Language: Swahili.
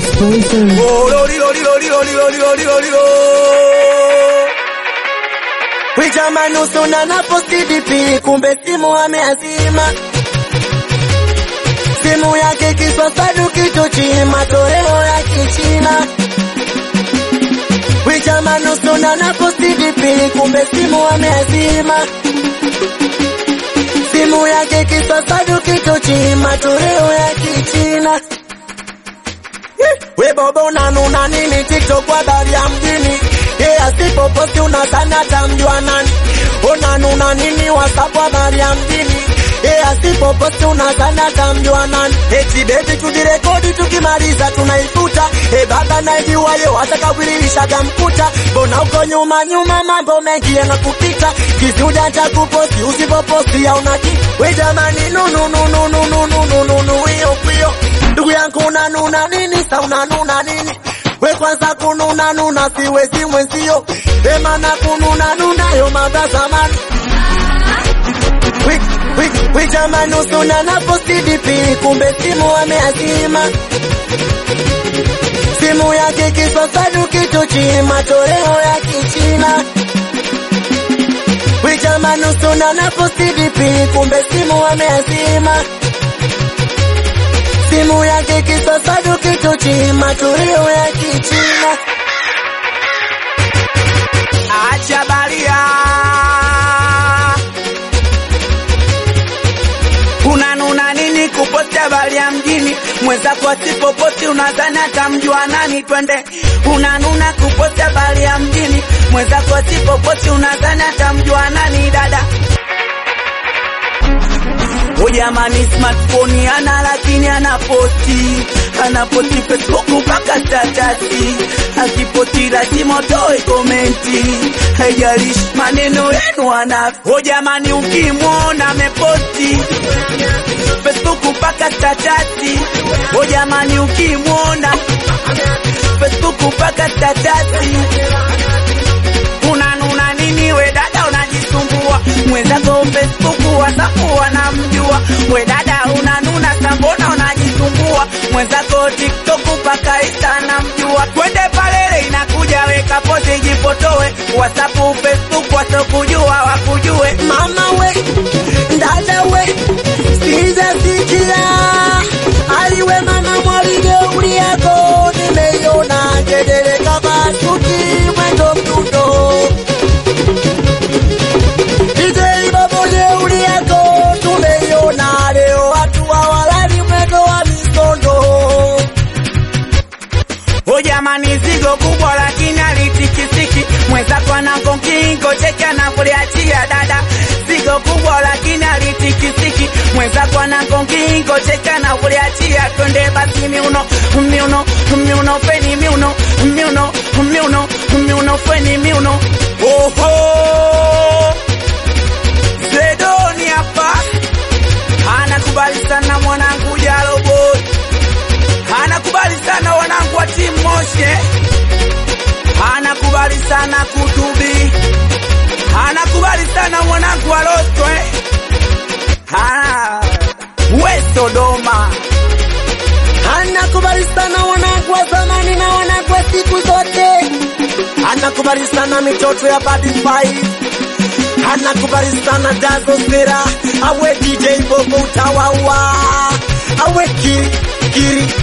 Exposure. Oh, lori, lori, lori, lori, lori, lori, lori, oh. Wijama nusu na napo CDP, kumbe simu ameazima. Simu yake kiswaswadu kituchi, matoleo ya kichina. Wijama nusu na napo CDP, kumbe simu ameazima. Simu yake kiswaswadu kituchi, matoleo ya kichina. We bobo unanuna nini TikTok kwa habari ya mjini Ye asipoposti unadhani atamjua nani Unanuna nini WhatsApp kwa habari ya mjini Ye asipoposti unadhani atamjua nani Eti beti tudirekodi tukimaliza tunaifuta E baba naijua yo atakawilishaga mkuta Mbona uko nyuma nyuma mambo mengi yanakupita Kizuja cha kuposti usipoposti ya unaki We jamani nunu nunu nunu nunu nunu hiyo hiyo Ndugu yangu unanuna nini sa unanuna nini we kwanza kununa nuna siwezi mwenzio emana kununa nuna yo mada zamani Wi- wi- wi jamani usuna napo CDP kumbe simu ameazima simu yake kiswaswadu kituchi matoleo ya kichina wi jamani usuna napo CDP kumbe simu ameazima simu yake kiswaswadu kituchi matoleo ya kichina Acha baria. Unanuna nini kuposti habari ya mjini? Mwenzako asipoposti unadhani atamjua nani? Twende. Unanuna kuposti habari ya mjini, mwenzako asipoposti unadhani atamjua nani? Dada O jamani, smartphone ana lakini anaposti anaposti Facebook mpaka statasi, akiposti lazima utoe komenti, haijalishi maneno yenu ana. O jamani, ukimwona ameposti Facebook mpaka statasi, o jamani, ukimwona Facebook mpaka statasi unanuna nini we dada unajisumbua mwenzako facebook whatsapp wanamjua we dada unanuna sambona unajisumbua mwenzako tiktok mpaka insta anamjua twende palele inakuja weka pote jipotoe whatsapp facebook wasokujua wakujue mama we dada we sijasikia aliwe mama mwaligeuli yako nimeiona gedere kabasuki mwendo mdundo DJ babo jeuli yako tumeiona leo watu hawalali mwendo wa misondo O jamani, zigo kubwa lakini alitikisiki. Mwenzako anakonkingo cheki anakuliachia dada. Zigo kubwa lakini alitikisiki. Mwenzako anakonkingo cheki anakuliachia. Twende basi miuno miuno miuno feni miuno miuno miuno miuno feni miuno. Oho, Zedoni hapa anakubali sana mwanangu Jalo boy anakubali sana wanangu wa timu Moshe, anakubali sana Kutubi, anakubali sana mwanangu wa Rostwe, Ah, we Sodoma, anakubali sana wanangu wa zamani na wanangu wa siku zote, anakubali sana mitoto ya Bad Five, anakubali sana Dazo Sera, awe DJ Bobo utawawa, awe Kiri Kiri